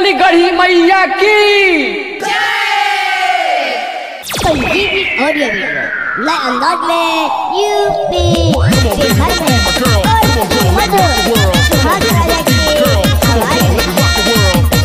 बोली गढ़ी मैया की संजीवनी ऑडियो वीडियो नए अंदाज में यूपी बिहार में और मधुर सुहाग राजा की आवाज में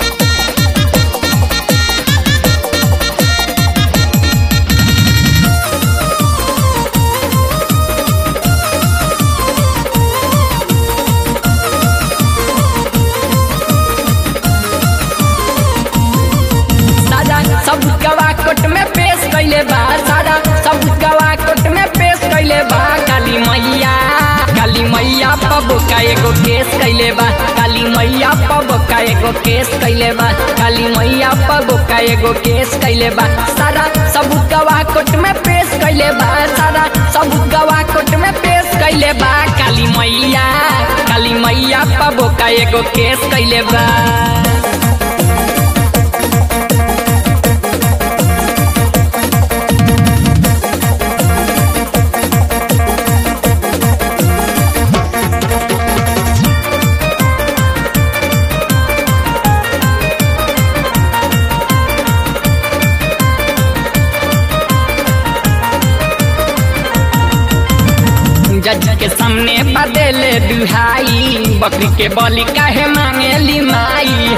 सारा सब गवा कोट में पेश कैले बा सारा सब गवा कोट में पेश कैले बा काली मैया काली मैया पब का एगो केस कैले बा काली मैया पब का एगो केस कैले बा काली मैया पब का एगो केस कैले बा सारा सब गवा कोट में पेश कैले बा सारा सब गवा कोट में पेश कैले बा काली मैया काली मैया पब का एगो केस कैले बा जज के सामने बदले दुहाई बकरी के बलि काहे मांगेली माई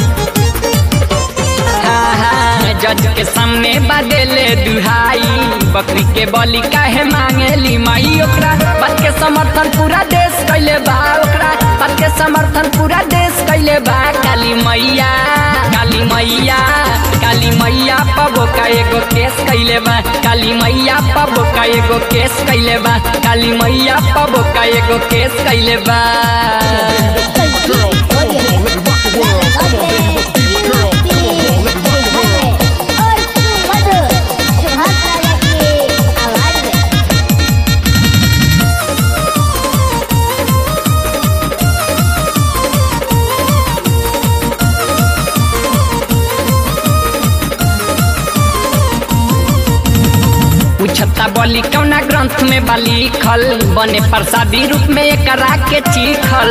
हाँ, हाँ, जज के सामने बदले दुहाई बकरी के बलि काहे मांगेली माई ओकरा बात के समर्थन पूरा देश कैले बा ओकरा बात के समर्थन पूरा देश कैले बा काली मैया काली मैया काली मैया पबो का एगो केस कैले बा काली मैया पबो का एगो केस कैले बा काली मैया पबो का एगो केस कैले बा संजीवनी ऑडियो वीडियो नए अंदाज में यूपी बिहार में और मधुर सुहाग राजा की आवाज में पूछता बोली कौना ग्रंथ में बा लिखल बने प्रसादी रूप में एकरा के चिखल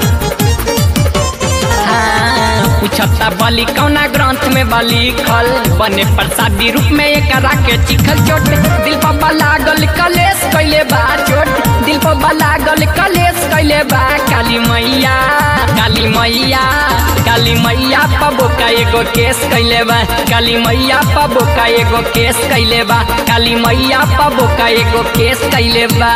हाँ, पूछता बोली कौना ग्रंथ में बा लिखल बने प्रसादी रूप में एकरा के चिखल चोट दिल पर लागल कलेश कैले बा चोट दिल पर लागल कलेश कैले बा काली मैया काली मैया काली मैया पबो का एगो केस कैले बा काली मैया पबो का एगो केस कैले बा काली मैया पबो का एगो केस कैले बा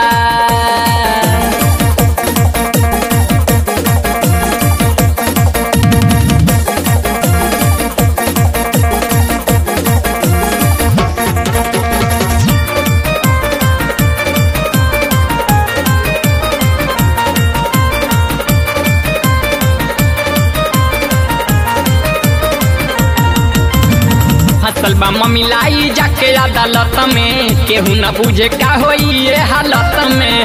फसल बा ममिलाई जाके अदालत में केहू न बुझे का होई ये हालत में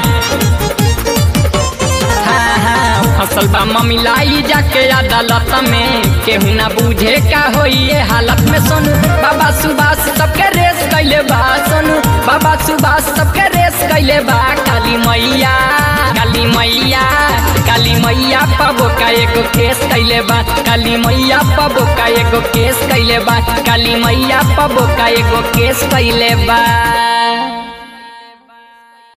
हाँ, हाँ, फसल बा ममिलाई जाके अदालत में केहू न बुझे का होई ये हालत में सोनू बाबा सुभाष सबके रेस कैले बा सोनू बाबा सुभाष सबके रेस कैले बा काली मैया काली मैया काली मैया पबो का एगो केस कैले बा काली मैया पबो का एगो केस कैले बा काली मैया पबो का एगो केस कैले बा